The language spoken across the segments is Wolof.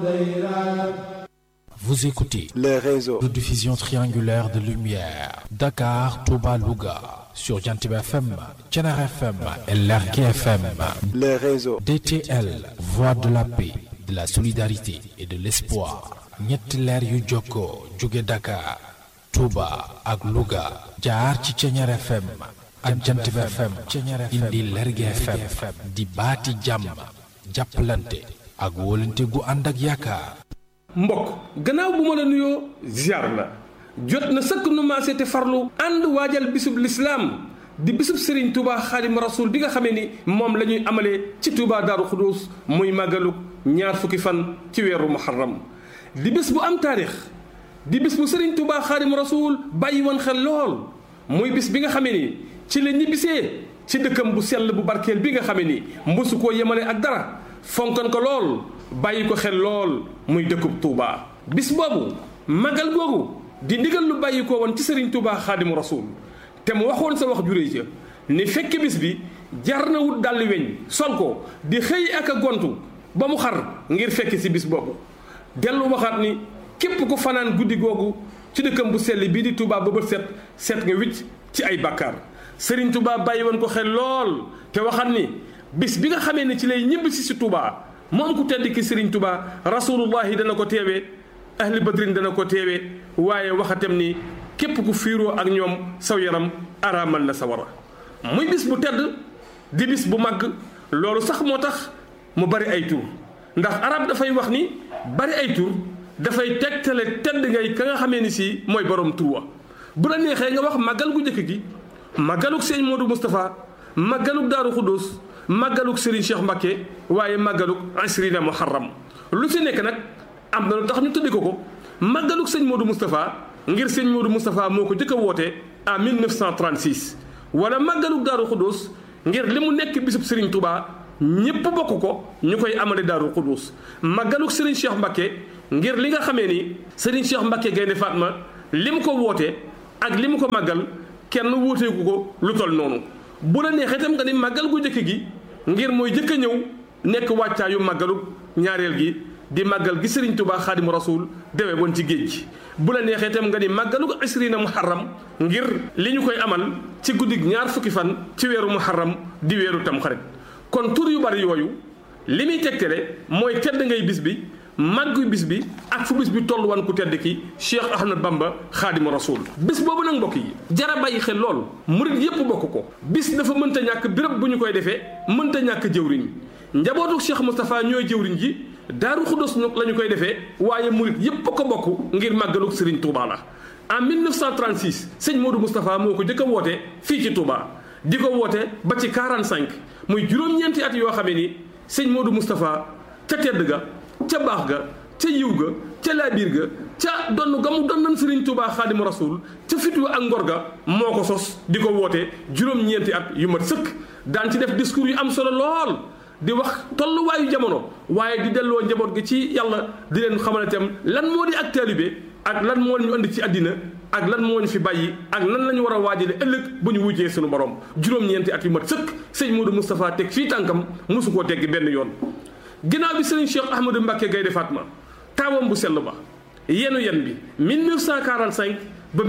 Vous écoutez les réseaux de diffusion triangulaire de lumière Dakar, Touba, Louga sur Jantib FM, Thiénaba FM et Lergui FM. les réseaux DTL, voix de la paix, de la solidarité et de l'espoir. ñetti leer yu jokkoo jóge Dakar, Touba ak Louga jaar ci Thiénaba FM ak Jantib FM indi Lergui FM di baati jàmm jàppalante ak wóolante gu ànd ak yaakaar. mbokk gannaaw bu ma la nuyoo ziar la jot na sëkk nu maase te farlu ànd waajal bisub lislaam di bisub Serigne Touba xaadim rasul bi nga xamee ni moom la ñuy amalee ci Touba Daaru Xuduus muy màggalug ñaar fukki fan ci weeru muharram di bis bu am taarix di bis bu Serigne Touba xaadim rasul bàyyi woon xel lool muy bis bi nga xamee ni ci la ñibbisee ci dëkkam bu sell bu barkeel bi nga xamee ni mbusu koo yemale ak dara fonkan ko lool bàyyi ko xel lool muy dëkkub Touba. bis boobu magal googu di ndigal lu bàyyi ko woon ci Serigne Touba xaadimu rasul te mu waxoon sa wax juré ca ni fekk bis bi jar na wut dalli weñ sol ko di xëy ak a gontu ba mu xar ngir fekk si bis boobu. dellu waxaat ni képp ku fanaan guddi googu ci dëkkam bu sell bii di Touba ba bët set set nga wicc ci ay bàkkaar Serigne Touba bàyyi woon ko xel lool te waxaat ni bis bi nga xamee ne ci lay ñibbi si si Touba. moom ku tedd ki Serigne Touba rasulullahi dana ko teewee ahli badrin dana ko teewee waaye waxatem ni képp ku fiiroo ak ñoom saw yaram araamal na sa wara muy bis bu tedd di bis bu màgg loolu sax moo tax mu bari ay tur ndax arab dafay wax ni bari ay tur dafay tegtale tedd ngay ka nga xamee ni si mooy borom tur wa bu la neexee nga wax màggal gu njëkk gi màggaluk sëñ Modou Moustapha màggaluk Daaru Xuddoos màggaluk Serigne Cheikh Mbacke waaye màggaluk asrina muharram lu si nekk nag am na lu tax ñu tuddi ko ko màggaluk sëñ Modou Moustapha ngir sëñ Modou Moustapha moo ko jëkk a woote en 1936 wala màggaluk Daaru Xuddoos ngir li mu nekk bisub Serigne Touba ñépp bokk ko ñu koy amale Daaru Xuddoos màggaluk Serigne Cheikh Mbacke ngir li nga xamee ni Serigne Cheikh Mbacke Gaynde Fatma li mu ko woote ak li mu ko màggal kenn wóoteeku ko lu tol noonu bu la neexee itam nga ni màggal gu njëkk gi ngir mooy jëkk a ñëw nekk wàccaayu màggalu ñaareel gi di màggal gi Serigne Touba xaadimu rasul dewe woon ci géej gi bu la neexee itam nga ni màggalu isrina muharram ngir li ñu koy amal ci guddig ñaar fukki fan ci weeru muharram di weeru tamxarit kon tur yu bari yooyu li muy tegtale mooy tedd ngay bis bi màggu bis bi ak fu bis bi toll wan ku tedd ki Cheikh Ahmad Bamba xaadimu rasul bis boobu nag mbokk yi jara bàyyi xel lool murit yépp bokk ko bis dafa mënta ñàkk béréb bu ñu koy defee mënta ñàkk jëwriñ njabootu Cheikh Moustapha ñooy jëwriñ ji daaru xuddos nag la ñu koy defee waaye murit yépp ko bokk ngir màggaluk Serigne Touba la en 1936 sëñ Modou Moustapha moo ko jëkk a woote fii ci Touba di ko woote ba ci 45 muy juróom-ñeenti at yoo xamee ni sëñ Modou Moustapha ca tedd ga ca baax ga ca yiw ga ca laabiir ga ca donn ga mu donnan Serigne Touba xaadimu rasul ca fitu ak ngor ga moo ko sos di ko woote juróom-ñeenti at yu mat sëkk daan ci def discours yu am solo lool di wax tolluwaayu jamono waaye di delloo njaboot gi ci yàlla di leen xamal itam lan moo di ak taalibe ak lan moo ñu andi ci àddina ak lan moo ñu fi bàyyi ak lan la ñu war a waajale ëllëg bu ñu wujjee suñu borom juróom-ñeenti at yu mat sëkk sëñ Modou Moustapha teg fii tànkam mosu koo teggi benn yoon ginnaaw bi sëriñ Cheikh Ahmadou Mbacke Gaynde Fatma taawam bu sell ba yenu yen bi 1945 ba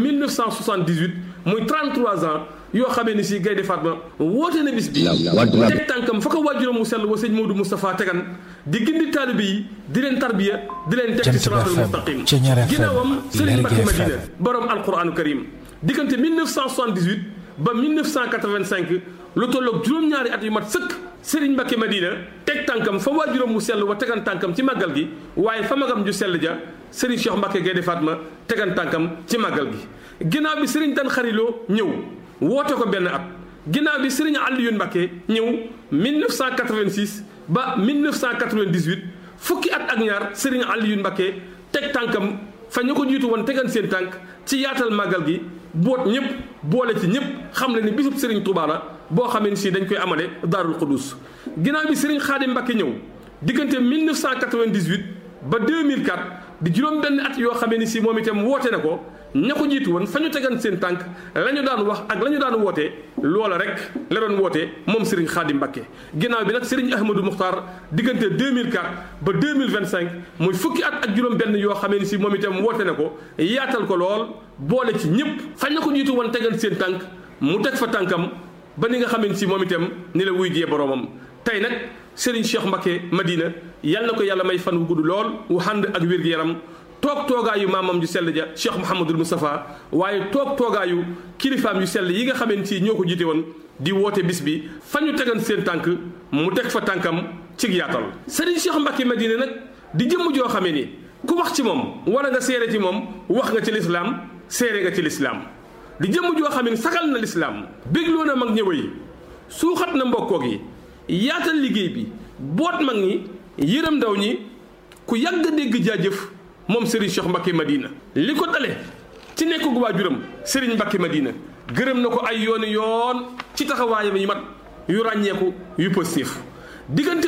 1978 muy 33 ans yoo xamee ni si Gaynde Fatma woote na bis bi teg tànkam fa ko waajuram mu sell wa sëñ Modou Moustapha tegan di gindi taalibe yi di leen tarbiya di leen teg ci siraatal mustaqim ginnaawam sëriñ Mbacke Madina borom alquranu karim diggante 1978 ba 1985 lu tolloog juróom-ñaari at yu mat sëkk Serigne Mbacke Madina teg tànkam fa waajuram mu sell wa tegan tànkam ci màggal gi waaye fa magam ju sell ja Serigne Cheikh Mbacke Gaynde Fatma tegan tànkam ci màggal gi ginnaaw bi Serigne Dan Xariloo ñëw woote ko benn at ginnaaw bi Serigne Alioune Mbacke ñëw 1986 ba 1998 fukki at ak ñaar Serigne Alioune Mbacke teg tànkam fa ñu ko jiitu woon tegan seen tànk ci yaatal màggal gi boot ñëpp boole ci ñëpp xam le ni bisub Serigne Touba la boo xamee ni si dañ koy amale Daarul Xudus ginnaaw bi Serigne Khadim Mbacke ñëw diggante 1998 ba 2004 di juróom benn at yoo xamee ni si moom itam woote na ko ña ko jiitu woon fa ñu tegan seen tànk la ñu daan wax ak la ñu daan woote loola rek la doon woote moom Serigne Khadim Mbacké ginnaaw bi nag Serigne Ahmadou Muxtaar diggante 2004 ba 2025 muy fukki at ak juróom-benn yoo xamee ni si moom itam woote na ko yaatal ko lool boole ci ñëpp fañ na ko jiitu woon tegal seen tànk mu teg fa tànkam ba ni nga xamee ni si moom itam ni la wuy jee boroomam tey nag Serigne Cheikh Mbacké Madina yal na ko yàlla may fan wu gudd lool wu ànd ak wér-gu-yaram toog toogaayu maamam ju sell ja Cheikh Mouhamadul Moustapha waaye toog toogaayu kilifaam yu sell yi nga xamee ni si ñoo ko jiite woon di woote bis bi fa ñu tegan seen tànk mu teg fa tànkam ci yaatal Serigne Cheikh Mbacké Madina nag di jëmm joo xamee ni ku wax ci moom wala nga seere ci moom wax nga ci lislaam seere nga ci lislaam di jëmm joo xam ne sagal na lislaam bégloo na mag ñëwëy suuxat na mbokkoo gi yaatal liggéey bi boot mag ñi yërëm ndaw ñi ku yàgg dégg jaajëf moom Serigne Cheikh Mbacké Madina li ko dale ci nekk gu waajuram Serigne Mbacké Madina gërëm na ko ay yooni yoon ci taxawaayam yi mat yu ràññeeku yu positif diggante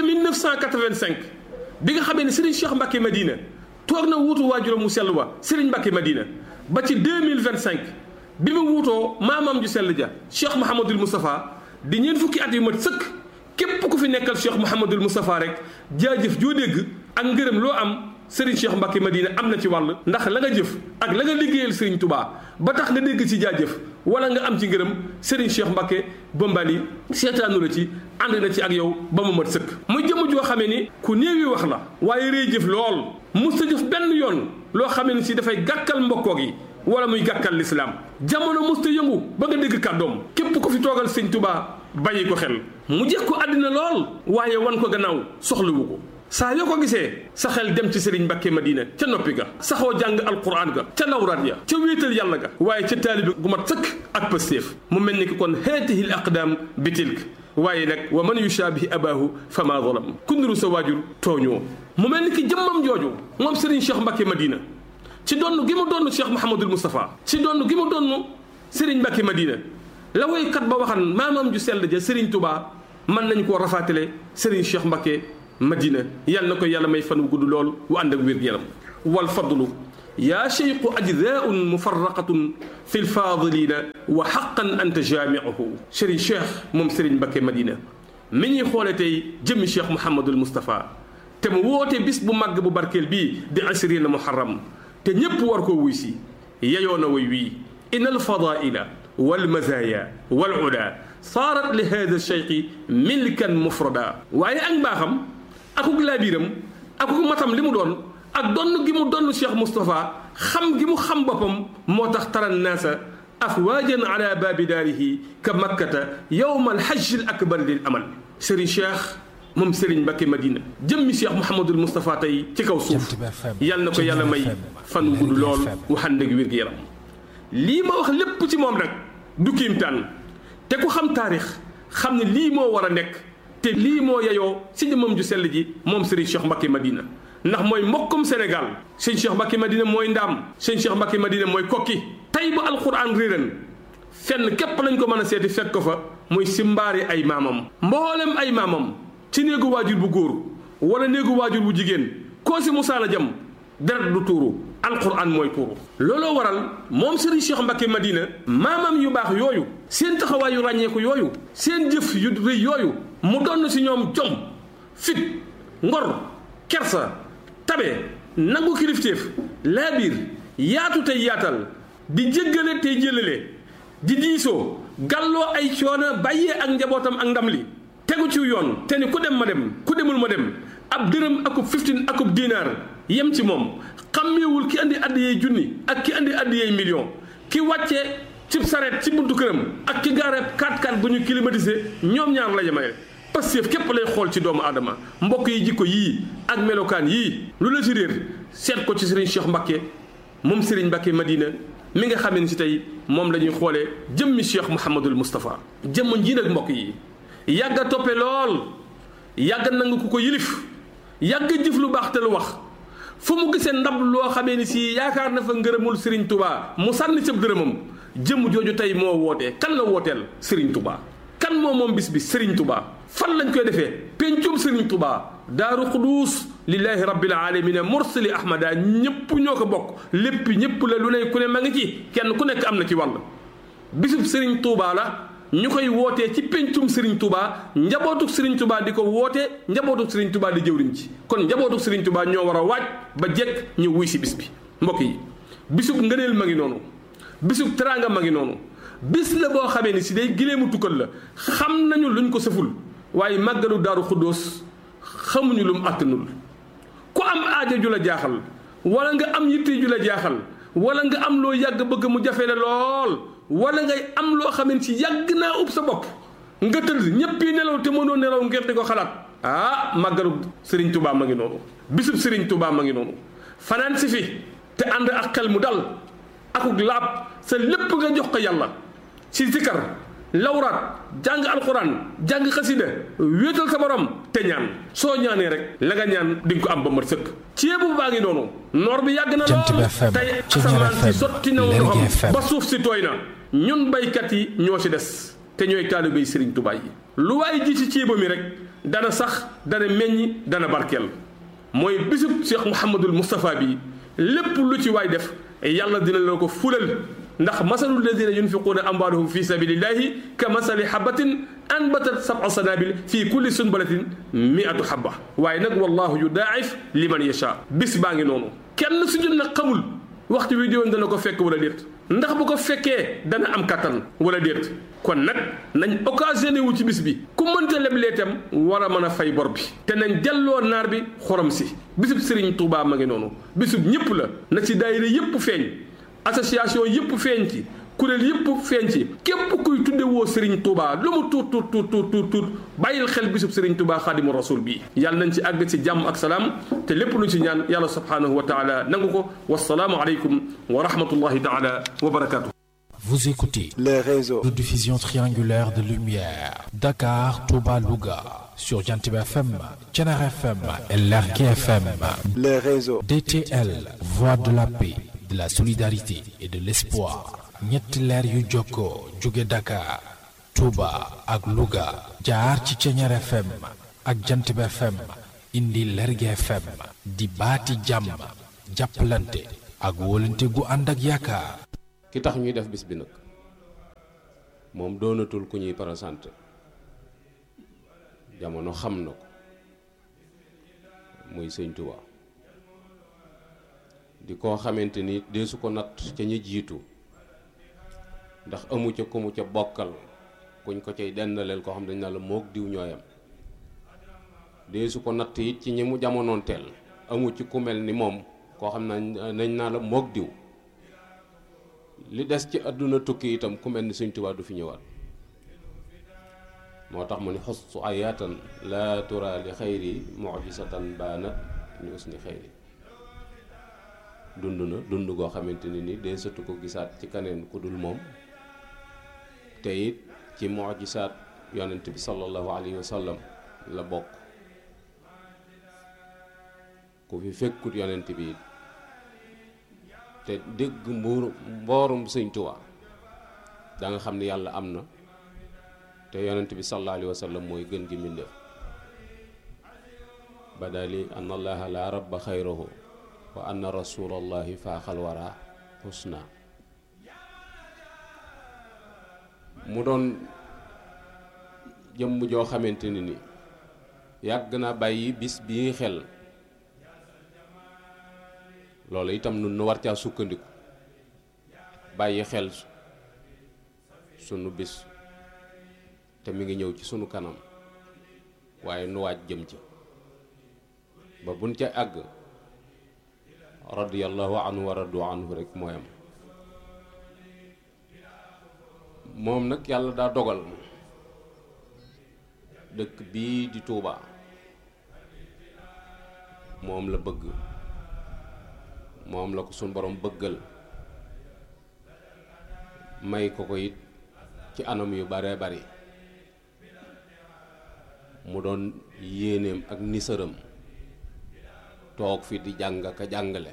1985 bi nga xamee ne Serigne Cheikh Mbacké Madina toog na wuutu waajuram mu sell wa Serigne Mbacké Madina ba ci 2025 bi mu wuutoo maamam ju sell ja Cheikh Mouhamadul Moustapha di ñeent fukki at yu mat sëkk képp ku fi nekkal Cheikh Mouhamadul Moustapha rek jaajëf joo dégg ak ngërëm loo am Serigne Cheikh Mbacké Madina am na ci wàll ndax la nga jëf ak la nga liggéeyal Serigne Touba ba tax nga dégg ci jaajëf wala nga am ci ngërëm Serigne Cheikh Mbacké Bombali seetaanu la ci ànd na ci ak yow ba mu mat sëkk. muy jëmm joo xamee ni ku néewi wax la waaye rëy jëf lool mus ta jëf benn yoon loo xamee ni si dafay gàkkal mbokkoo gi wala muy gàkkal lislaam jamono mus ta yëngu ba nga dégg kàddoom képp ku fi toogal Serigne Touba bàyyi ko xel mu jeex ko àddina lool waaye wan ko gannaaw soxlawu ko. saa yoo ko gisee sa xel dem ci Serigne Mbacké Madina ca noppi ga saxoo jàng alquran ga ca lawraat ya ca wéetal yàlla ga waaye ca taalibi gu mat sëkk ak pëstéef mu mel ni ki kon haatihi l aqdaam bi tilk waaye nag wa man yushaabihi abaahu fa maa zalam ku niru sa waajur tooñoo mu mel ni ki jëmmam jooju moom Serigne Cheikh Mbacké Madina ci donn gi mu donn Cheikh Mouhamadul Moustapha ci donn gi mu donn Serigne Mbacké Madina la woykat ba waxan maamam ju sell ja Serigne Touba mën nañ koo rafaatale Serigne Cheikh Mbacké madina yal na ko yàlla may fan wu gudd lool wu ànd ak wér-gu-yaram wal fadlu yaa cheyqu ajdaun mufarraqatun fi lfadilina wa xaqan anta jaamiuhu Serigne Cheikh moom Serigne Mbacké Madina mi ñuy xoole tey jëmmi Cheikh Mouhamadul Moustapha te mu woote bis bu màgg bu barkeel bii di ashrina muharram te ñépp war koo wuy si yeyoo na way wii in alfadaila walmazaya walula saarat li hada cheyqi milkan mufrada waaye ak mbaaxam akuk laabiram akuk matam li mu doon ak donn gi mu donn Cheikh Moustapha xam gi mu xam boppam moo tax taran naasa afwaajan ala baabi daarihi ka makkata yowma alhajj al akbar lil amal Serigne Cheikh moom Serigne Mbacké Madina jëmmi Cheikh Mouhamadul Moustapha tey ci kaw suuf yal na ko yàlla may fan wu gudd lool waxaan dëgg wér gu yaram lii ma wax lépp ci moom nag du kiimtaan te ku xam taarix xam ne lii moo war a nekk te lii moo yeyoo si jëmmam ju sell ji moom Serigne Cheikh Mbacké Madina ndax mooy mbokkum Sénégal sëñ Cheikh Mbacké Madina mooy ndaam sëñ Cheikh Mbacké Madina mooy kokki tey ba alxuraan réeran fenn képp lañ ko mën a seeti fekk ko fa muy si mbaari ay maamam mboolem ay maamam ci néegu waajur bu góor wala néegu waajur bu jigéen koo si musaana jam deret du tuuru alquran mooy tuuru looloo waral moom Serigne Cheikh Mbacké Madina maamam yu baax yooyu seen taxawaay yu ràññeeku yooyu seen jëf yu rëy yooyu mu donn si ñoom jom fit ngor kersa tabe nangu kilifteef laabiir yaatu tey yaatal di jéggale tey jëlale di diisoo gàlloo ay coono bàyyee ak njabootam ak ndam li tegu ci yoon te ni ku dem ma dem ku demul ma dem ab dërëm akub fiftin akub dinaar yem ci moom xàmmeewul ki andi addiyey junni ak ki andi addiyey million ki wàcce ci sareet ci buntu këram ak ki gaare 4x4 bu ñu climatisé ñoom ñaar la yemale Pastef képp lay xool ci doomu aadama mbokk yi jikko yii ak melokaan yii lu la ci réer seet ko ci Serigne Cheikh Mbacké moom Serigne Mbacké Madina mi nga xam ne si tey moom la ñuy xoolee jëmmi Cheikh Mouhamadul Moustapha jëmm ji nag mbokk yi yàgg a toppe lool yàgg nangu ku ko yilif yàgg jëf lu baax te lu wax fu mu gisee ndab loo xamee ni si yaakaar na fa ngërëmul Serigne Touba mu sànni sëb dërëmam jëmm jooju tey moo wootee kan la wooteel Serigne Touba kan moo moom bis bi Serigne Touba fan lañ koy defee pencum Serigne Touba daaru xuduus lillahi rabbil alamina mursali ahmada ñëpp ñoo ko bokk lépp ñëpp la lu ne ku ne ma ngi ci kenn ku nekk am na ci wàll bisub Serigne Touba la ñu koy wootee ci pencum Serigne Touba njabootuk Serigne Touba di ko wootee njabootuk Serigne Touba di jëwriñ ci kon njabootuk Serigne Touba ñoo war a waaj ba jekk ñu wuy si bis bi mbokk yi bisub ngëneel ma ngi noonu bisub teraanga ma ngi noonu bis la boo xamee ni si day gileemu tukkal la xam nañu luñ ko sëful waaye màggalu daaru xuddoos xamuñu lu mu àttanul ku am aaja ju la jaaxal wala nga am yitte ju la jaaxal wala nga am loo yàgg bëgg mu jafe la lool wala ngay am loo xamante si yàgg naa ub sa bopp nga tëdd ñépp yi nelaw te mënoo nelaw ngir di ko xalaat ah màggalu Serigne Touba ma ngi noonu bisub Serigne Touba ma ngi noonu fanaan si fi te ànd ak xel mu dal akuk laab sa lépp nga jox ko yàlla ci zikar lawraat jàng alxuraan jàng xasida wéetal sa borom te ñaan soo ñaanee rek la nga ñaan di nga ko am ba mat sëkk ceebu baa ngi noonu noor bi yàgg na lool tey asamaan si sotti na ndoxam ba suuf si tooy na ñun baykat yi ñoo ci des te ñooy taalibey Sëriñ Tuubaa yi lu waaye ji ci ceeba mi rek dana sax dana meññ dana barkeel mooy bisub Cheikh Mouhamadul Moustapha bi lépp lu ci waay def yàlla dina la ko fulal ndax masalu ladina yunfiquuna amwaalahum fi sabilillahi ka masali habatin anbatat sab'a sanabil fi kulli sunbalatin mi'atu habba waaye nag wallahu yudaa'if liman yasha bis baa ngi noonu kenn su ñun nag xamul waxtu wi diwoon dana ko fekk wala déet ndax bu ko fekkee dana am kattan wala déet kon nag nañ occasionné wu ci bis bi ku mënta leblee itam war a mën a fay bor bi te nañ delloo naar bi xorom si bisub Serigne Touba ma ngi noonu bisub ñëpp la na ci daayira yëpp feeñ association yëpp feeñ ci kuréel yëpp feeñ ci képp kuy tudde woo Serigne Touba lu mu tuut tuut tuut tuut tuut tuut bàyyil xel bisub Serigne Touba xaadimu rasul bii yàlla nañ ci àgg ci jàmm ak salaam te lépp luñ ci ñaan yàlla subhanahu wa taala nangu ko wasalaamu aleykum wa rahmatullahi taala wa barakatuh Vous écoutez les réseaux de diffusion triangulaire de lumière Dakar, Touba, Louga sur Jantib FM, Thiénare FM et Lergui FM. les réseaux DTL, voix de la paix, de la solidarité et de l'espoir. ñetti leer yu jokkoo jóge Dakar, Touba ak Louga jaar ci Thiénare FM ak Jantib FM indi Lergui FM di baati jàmm jàppalante ak wóolante gu ànd ak yaakaar. ki tax ñuy def bis bi nag moom doonatul ku ñuy présenté jamono xam na ko muy sëñ Tuubaa di koo xamante ni deesu ko natt ca ña jiitu ndax amu ca ku mu ca bokkal kuñ ko cay dendaleel koo xam dañ na la moog diw ñooyam deesu ko natt it ci ñi mu jamonoon teel amu ci ku mel ni moom koo xam na nañ naa la moog diw li des ci àdduna tukki itam ku mel ni Sëñ Tuubaa du fi ñëwaat moo tax mu ni xostu ayaatan laa tura li xayri mujisatan baanat ni usni xayri dund na dund goo xamante ni ni dee sëtu ko gisaat ci kaneen ku dul moom te it ci mujisaat yonent bi sallallahu alayhi wa sallam la bokk ku fi fekkut yonent bi it te dégg mbuur mboorum sëñ Tuubaa da nga xam ni yàlla am na te yonent bi sallallahu alayhi wa sallam mooy gën gi mbindéef badali an allaha la rabba xayrahu wa anna rasulallahi faaxal wara xusna mu doon jëmm joo xamante ni ni yàgg na bàyyi bis bii xel loolu itam nun nu war caa sukkandiku bàyyi xel sunu bis te mi ngi ñëw ci sunu kanam waaye nu waaj jëm ci ba buñ ca àgg radiyallahu anhu wa radu anhu rek mooy am moom nag yàlla daa dogal dëkk bii di Tuuba moom la bëgg moom la ko suñ borom bëggal may ko ko it ci anam yu bare bari mu doon yéeneem ak nisaram toog fi di jàng ka jàngale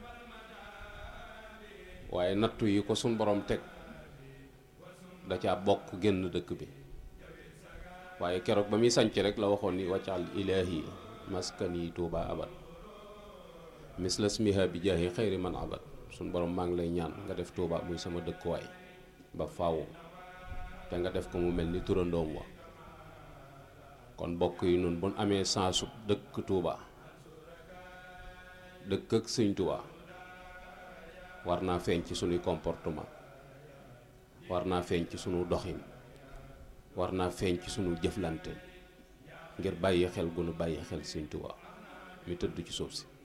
waaye nattu yi ko suñ borom teg da caa bokk génn dëkk bi waaye keroog ba muy sanc rek la waxoon ni waccal ilaahi maskani tuuba abad misla smiha bi jaahi xayri man abad suñ borom maa ngi lay ñaan nga def tuuba muy sama dëkkuwaay ba faaw te nga def ko mu mel ni turandoom wa kon bokk yi nun bu amee sansu dëkk Touba dëkk ak sëñ Touba war naa feeñ ci sunuy comportement war naa feeñ ci sunu doxin war naa feeñ ci sunu jëflante ngir bàyyi xel gu nu bàyyi xel sëñ Touba mi tëdd ci suuf si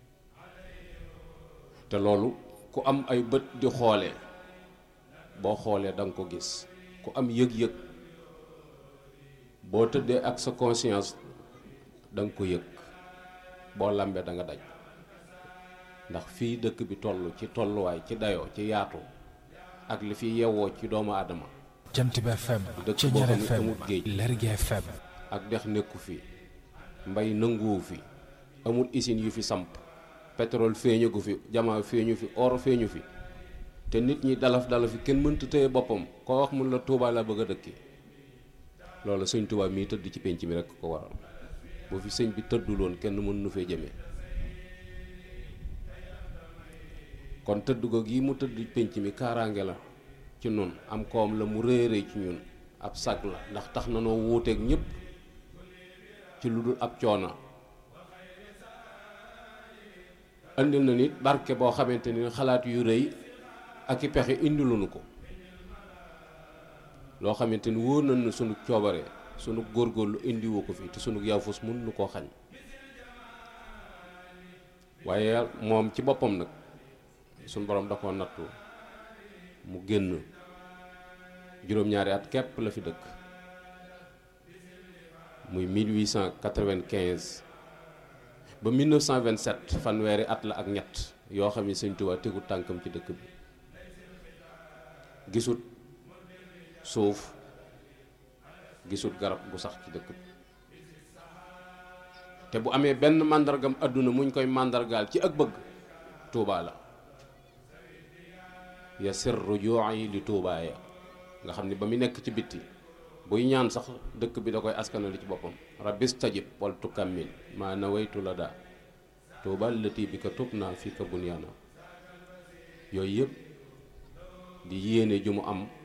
te loolu ku am ay bët di xoolee boo xoolee da nga ko gis ku am yëg-yëg boo tëddee ak sa conscience da nga ko yëg boo lambee da nga daj ndax fii dëkk bi toll ci tolluwaay ci dayoo ci yaatu ak li fi yewwoo ci doomu aadama jant bi FM dëkk Ceñeer boo xam ne FM amul géej. Lergui FM ak dex nekku fi mbay nanguwu fi amul usine yu fi samp pétrole feeñu gu fi jamaa feeñu fi or feeñu fi te nit ñi dalaf dalaf fi kenn mënta téye boppam koo wax mun la Touba la bëgg a dëkki loolu sëñ Touba mii tëdd ci penc mi rekk ko waral bu fi sëñ bi tëdduloon kenn mën nu fee jëmee kon tëdd ko gii mu tëdd penc mi kaaraange la ci nun am koom la mu rëy rëy ci ñun ab sag la ndax tax na noo wuuteeg ñépp ci lu dul ab coono andil na nit barke boo xamante ni xalaat yu rëy ak i pexe indiluñu ko loo xamante ni wóor nañ ne sunu coobare sunu góorgóorlu indiwu ko fi te sunu yaafus mun nu koo xañ waaye moom ci boppam nag sunu borom da koo nattu mu génn juróom-ñaari at képp la fi dëkk muy 1895 ba 1927 fanweeri at la ak ñett yoo xam ne sëñ Tuubaa tegu tànkam ci dëkk bi gisut suuf gisut garab gu sax ci dëkk bi te bu amee benn màndargam àdduna muñ koy màndargaal ci ak bëgg Tuubaa la ya sirru jooyi li Tuubaa ya nga xam ne ba mu nekk ci bitti buy ñaan sax dëkk bi da koy askanali ci boppam rabbis tajib wal tukammil maa nawaytu la daa tuubal lati bi ka tub naa fii ka bunyaana yooyu yëpp di yéene ju mu am